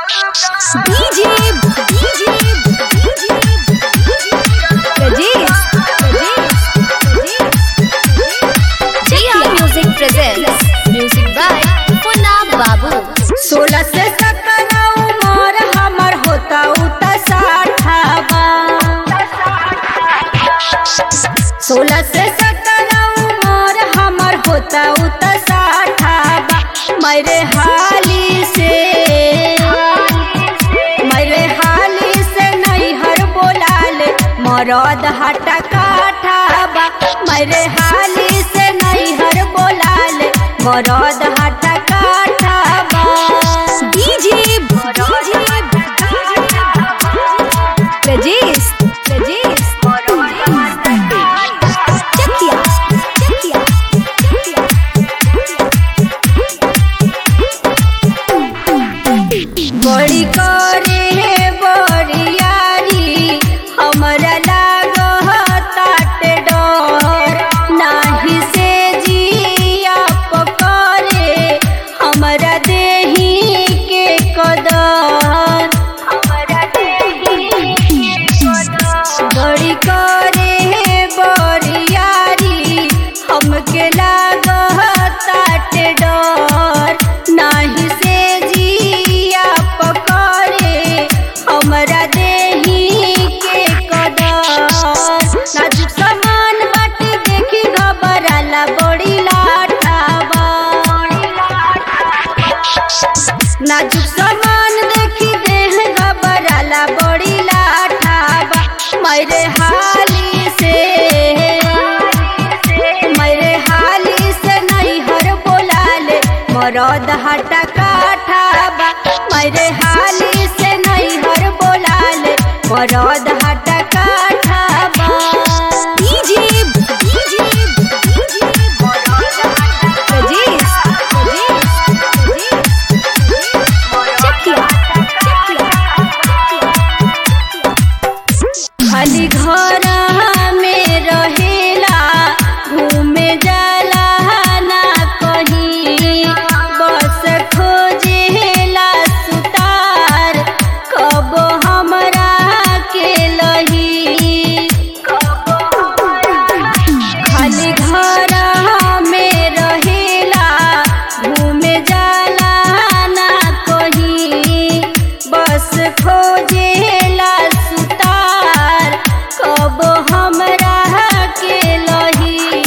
DJ, DJ, DJ, Rajesh, Jia Music presents music by Funab Babu. सोलह से सत्रह उमर हमर होता उता साठावा सोलह से सत्रह उमर हमर होता उता साठावा मेरे हाली से मेरे हाली से नहीं हर बोलाल मरद हटा काठावा मेरे हाली से नहीं हर बोलाल मरद हटा काठावा DJ, DJ, Rajesh, Rajesh, Chakia, Chakia, बड़ी करे बड़ियारी हमरा लागताट डर नाही से जिया पकड़े हमरा देही के कदर हमरा देही के कदर बड़ी करे बड़ियारी हमके लागताट डर नाही से जिया पकड़े हमरा देही के कदर नाजुक सामान बाटे देखी घबराला बड़ी लाठावा नाजुक सामान देखी देह घबराला बड़ी लाठावा मेरे हाली से मेरे हाली से नहीं हर बोलाले मरद हटा काठाबा मेरे हाली से नहीं हर बोलाले मरद हटा काठाबा DJ, DJ, Rajesh, Chakia, खाली घर में रहेला घूमे जाला ना कहीं बस खोजेला सुतार कब हमरा के लही खाली घर में रहेला घूमे जाला ना कहीं बस खोजेला सुतार कब हमरा के लही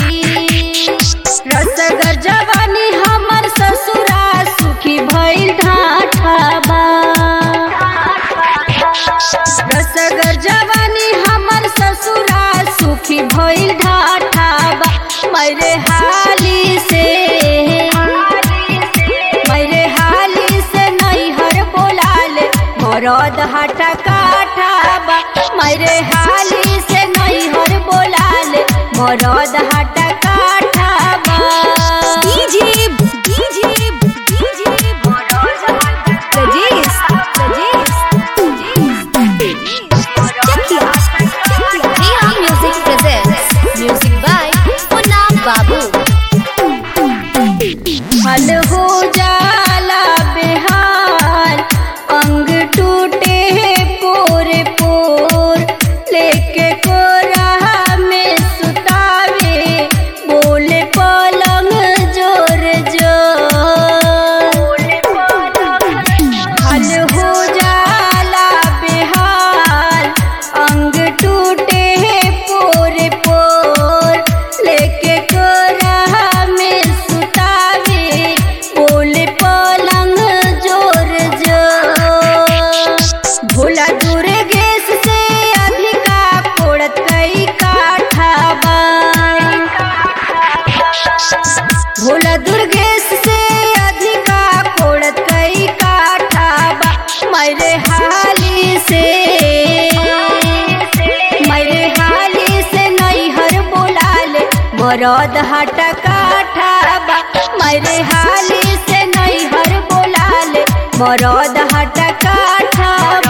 रसगर जवानी हमर ससुरा सुखी भइल ढाठाबा रसगर जवानी हमर ससुरा सुखी भइल ढाठाबा मेरे हाली से मेरे हाली से नहीं हर बोलाले मरद हटा काठाबा मेरे हाली से नहीं हर बोलाले मरद हटा काठाबा DJ, DJ, Rajesh, Chakia, Jia Music presents music by Funab Babu. हल हो जाला बेहाल अंग टूटे पोरे पोर लेके कोरा में सुतावे बोले पलंग जोर जोर हल हो जाला बेहाल अंग टूटे पोरे पोर लेके कोरा में सुतावे बोले पलंग जोर जोर भोला दूरे गैस से अधिका पोड़त कई काठाबा भोला दुर्गेश से अधिका कोड़त कई काठाबा मेरे हाली से मेरे हाली से नहीं हर बोलाले मरद हटा काठाबा मेरे हाली से नहीं हर बोलाले मरद हटा काठाबा